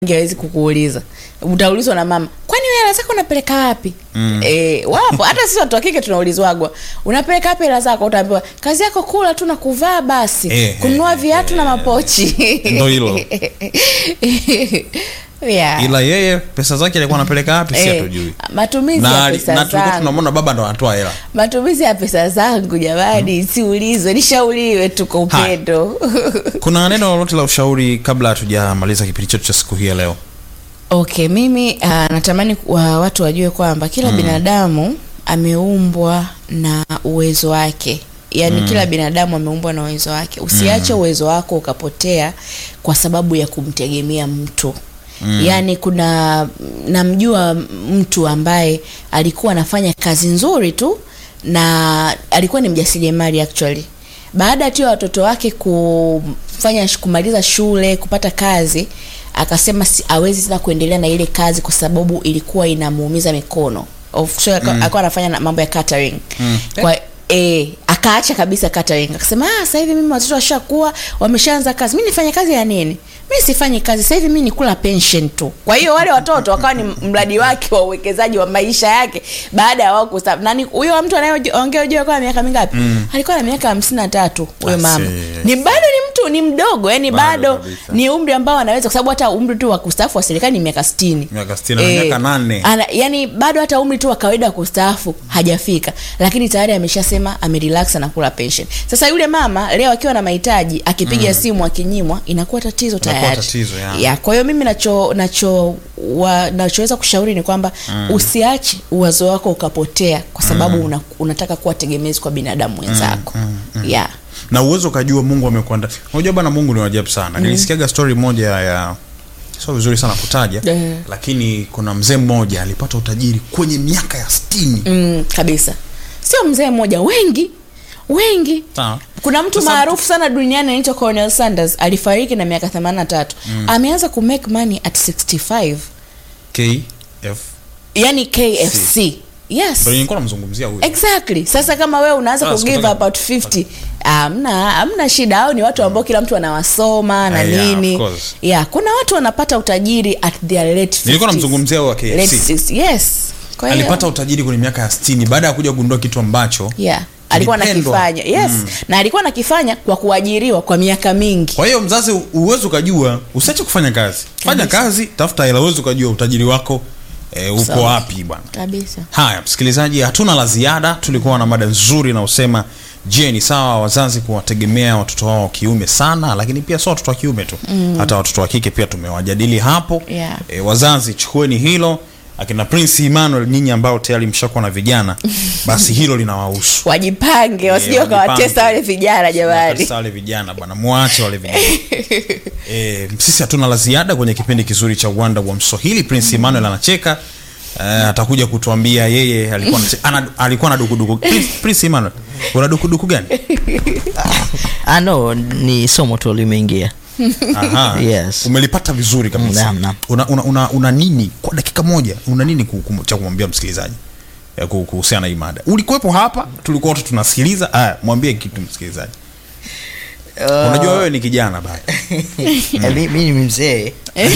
hawezi kukuuliza utaulizwa na mama kwani wewe hela zako unapeleka wapi mm. e, wapo hata sisi watu wa kike tunaulizwagwa unapeleka wapi hela zako utaambiwa kazi yako kula tu na kuvaa basi Eh, kununua eh, viatu na mapochi Ndo hilo. yeah. ila yeye pesa zake alikuwa anapeleka wapi si Eh, hatujui matumizi na, ya na pesa tulikuwa zangu tunamwona baba ndo anatoa hela matumizi ya pesa zangu jamani siulizwe nishauriwe tu kwa Haya. upendo kuna neno lolote la ushauri kabla hatujamaliza kipindi chetu cha siku hii ya leo okay mimi uh, natamani wa, watu wajue kwamba kila mm. binadamu ameumbwa na uwezo wake yaani mm. kila binadamu ameumbwa na uwezo wake usiache mm. uwezo wako ukapotea kwa sababu ya kumtegemea mtu Mm. yaani kuna namjua mtu ambaye alikuwa anafanya kazi nzuri tu na alikuwa ni mjasiriamali actually baada tu ya watoto wake kufanya kumaliza shule kupata kazi akasema si, awezi tena kuendelea na ile kazi kwa sababu ilikuwa inamuumiza mikono Of- so, mm. alikuwa anafanya na mambo ya catering Mm. kwa E, akaacha kabisa catering akasema ah, sasa hivi mimi watoto washakuwa wameshaanza kazi mi nifanye kazi ya nini mi sifanyi kazi sasa hivi mi nikula pension tu kwa hiyo wale watoto wakawa ni mradi wake wa uwekezaji wa maisha yake baada ya wao kustaafu nani huyo mtu anayeongea ujue kwa miaka mingapi mm. alikuwa na miaka hamsini na tatu huyo I mama see. ni bado ni mtu ni mdogo yani Bado bado, kabisa. ni umri ambao anaweza kwa sababu hata umri tu wa kustaafu wa serikali ni miaka sitini Miaka 60 na miaka nane. ana, yani bado hata umri tu wa kawaida wa kustaafu hajafika lakini tayari ameshasema amerelax anakula pension sasa yule mama leo akiwa na mahitaji akipiga mm. simu akinyimwa inakuwa tatizo Inakuwa tayari tatizo, ya. ya kwa hiyo mimi nacho nacho wa, nachoweza kushauri ni kwamba mm. usiache uwazo wako ukapotea kwa sababu mm. una, unataka kuwa tegemezi kwa binadamu wenzako mm, mm, mm. yeah. na uwezo ukajua mungu amekuanda unajua bana mungu ni wajabu sana mm. nilisikiaga story moja ya sio vizuri sana kutaja Eh. lakini kuna mzee mmoja alipata utajiri kwenye miaka ya stini mm, kabisa sio mzee mmoja wengi wengi Sawa. kuna mtu Sasa- maarufu sana duniani anaitwa Colonel Sanders alifariki na miaka 83 mm. ameanza ku make money at 65 kf yani KFC yes ndo nilikuwa namzungumzia huyu exactly sasa kama wewe unaanza Sasa ku give sikutaka- about 50 amna amna shida au ni watu ambao kila mtu anawasoma na Ah, yeah, nini of course. yeah kuna watu wanapata utajiri at their late 50s. nilikuwa namzungumzia huyu wa late kfc 60s. yes kwa hiyo alipata utajiri kwenye miaka ya stini baada ya kuja kugundua kitu ambacho yeah alikuwa Kilipendwa. anakifanya yes mm. na alikuwa anakifanya kwa kuajiriwa kwa miaka mingi kwa hiyo mzazi uwezi ukajua usiache kufanya kazi fanya Kabisa. kazi tafuta hela uwezi ukajua utajiri wako e, upo Sawa. wapi bwana kabisa haya msikilizaji hatuna la ziada tulikuwa na mada nzuri na usema je ni sawa wazazi kuwategemea watoto wao wa kiume sana lakini pia sio watoto wa kiume tu mm. hata watoto wa kike pia tumewajadili hapo Yeah. e, wazazi chukueni hilo akina prince emmanuel nyinyi ambao tayari mshakuwa na vijana basi hilo linawahusu wajipange wasije wajipange. wakawatesa wale vijana jamani Sasa wale vijana bwana mwache wale vijana e, sisi hatuna la ziada kwenye kipindi kizuri cha uwanda wa mswahili prince emmanuel anacheka Uh, atakuja kutuambia yeye alikuwa anache- ana, alikuwa na dukuduku prince, prince emmanuel una dukuduku gani Ah, no, ni somo tu limeingia Aha. Yes. umelipata vizuri kabisa Naam, naam. una, una, una, una nini kwa dakika moja una nini ku- ku- cha kumwambia msikilizaji eh, ku- kuhusiana na hii mada ulikuwepo hapa tulikuwa wote tunasikiliza aya mwambie kitu msikilizaji unajua wewe ni kijana bado Eh, mi mi ni mzee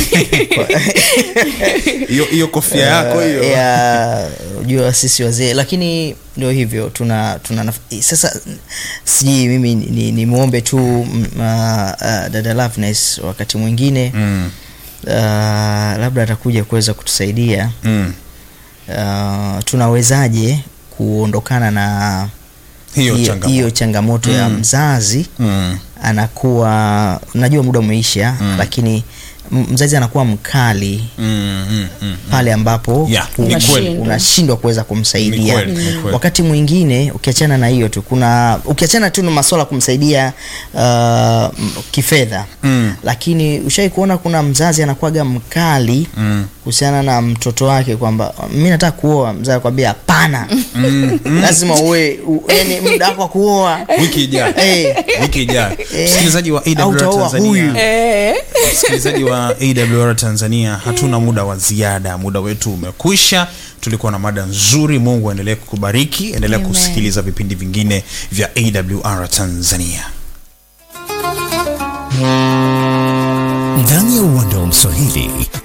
hiyo hiyo kofia yako hiyo ya jua sisi wazee lakini ndio hivyo tuna tuna naf- sasa sijui mimi ni, ni, ni muombe tu mm, uh, uh, dada Loveness wakati mwingine mm. uh, labda atakuja kuweza kutusaidia Mm. uh, tunawezaje kuondokana na hiyo hiyo- changamoto hiyo changamoto ya Mm. mzazi mm. anakuwa najua muda umeisha Mm. lakini m- mzazi anakuwa mkali Mm, mm, mm. pale ambapo Yeah, u- ni kweli. unashindwa kuweza Ni kumsaidia kweli, ni kweli. wakati mwingine ukiachana na hiyo tu kuna ukiachana tu na masuala ya kumsaidia uh, m- kifedha Mm. lakini ushai kuona kuna mzazi anakuwaga mkali Mm. kuhusiana na mtoto wake kwamba mi nataka kuoa mzazi akwambia hapana lazima uwe u- yani muda wako wa kuoa wiki ijayo Eh. wiki ijayo Eh. msikilizaji wa Au AWR utaoa Tanzania huyu. eh. msikilizaji wa awr tanzania hatuna muda wa ziada muda wetu umekwisha tulikuwa na mada nzuri mungu aendelee kukubariki endelea Amen. kusikiliza vipindi vingine vya awr tanzania ndani ya uwanda wa Mswahili